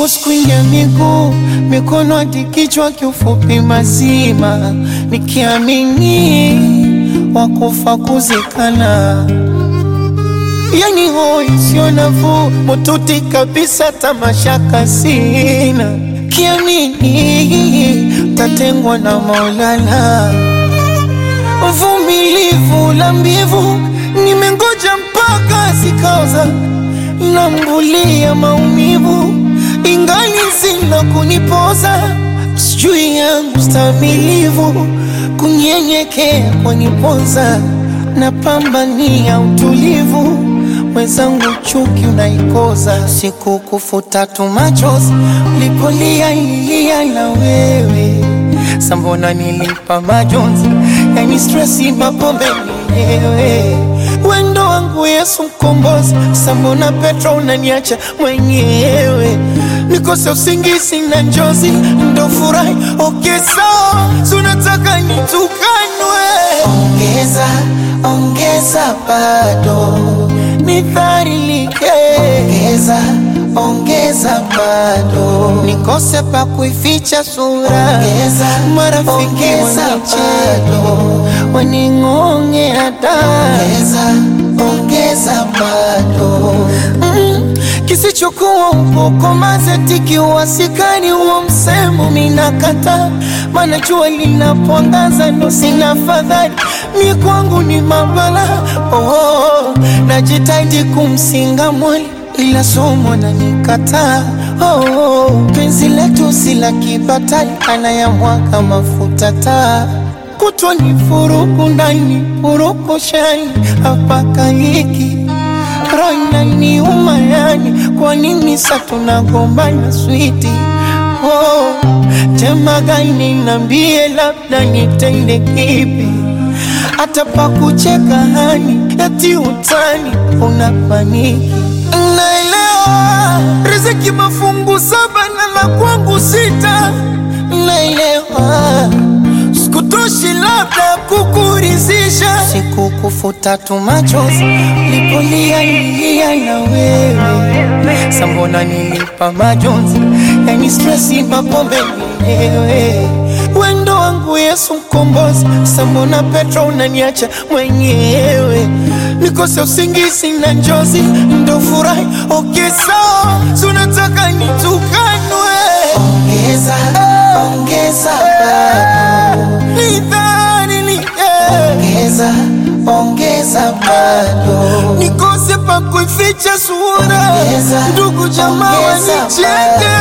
force kuingia miguu, mikono hadi kichwa, kiufupi mazima, nikiamini wakufa kuzikana. Yani hoi sio nafuu, mututi kabisa, tamashaka sina, kiamini tatengwa na Maulana. Uvumilivu la mbivu, nimengoja mpaka zikaoza, nambulia maumivu, ingali zina kunipoza, sijui yangu stamilivu, kunyenyekea kwanipoza, napambania utulivu mwenzangu chuki unaikoza, siku kufuta tu machozi ulipolia ilia na wewe sambona nilipa majonzi, yani stresi mapombe mwenyewe wendo wangu Yesu mkombozi, sambona Petro unaniacha mwenyewe nikose usingizi na njozi, ndo furahi okay, sawa sunataka nitukanwe, ongeza ongeza bado nidharilike, ongeza ongeza bado nikose pa kuificha sura, ongeza marafiki wanicheka waning'onge hata ongeza ongeza bado mm, kisichokuwa ukoko mazeti wasikani huo msemo minakata, maana jua linapoangaza ndo sina fadhali mi kwangu ni mabala oh, oh, najitahidi kumsinga mwali ila somo na nikataa oh, oh, penzi letu si la kibatali anayamwaga mafuta taa kutwa ni furuku ndani furuku shani hapaka hiki roina ni umayani kwa nini sa tunagombana switi oh, tema gani nambie labda nitende kipi hata pa kucheka hani eti utani unapaniki naelewa riziki mafungu saba na la kwangu sita naelewa sikutoshi labda kukurizisha siku kufuta tu machozi lipolia ilia na wewe sambona nilipa majonzi yani stresi mapombe mwenyewe wendo wangu Yesu mkombozi sambona Petro unaniacha mwenyewe nikose usingizi na njozi ndo furahi okay, sawa sunataka nitukanwe ongeza ongeza bado nidharilike ongeza ongeza bado nikose pa kuificha sura ndugu jamaa wanicheke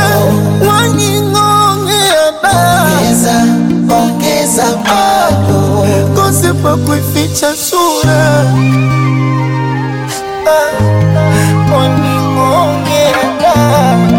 waning'ongea ongeza ongeza bado kose pa kuificha sura ah, waning'ongea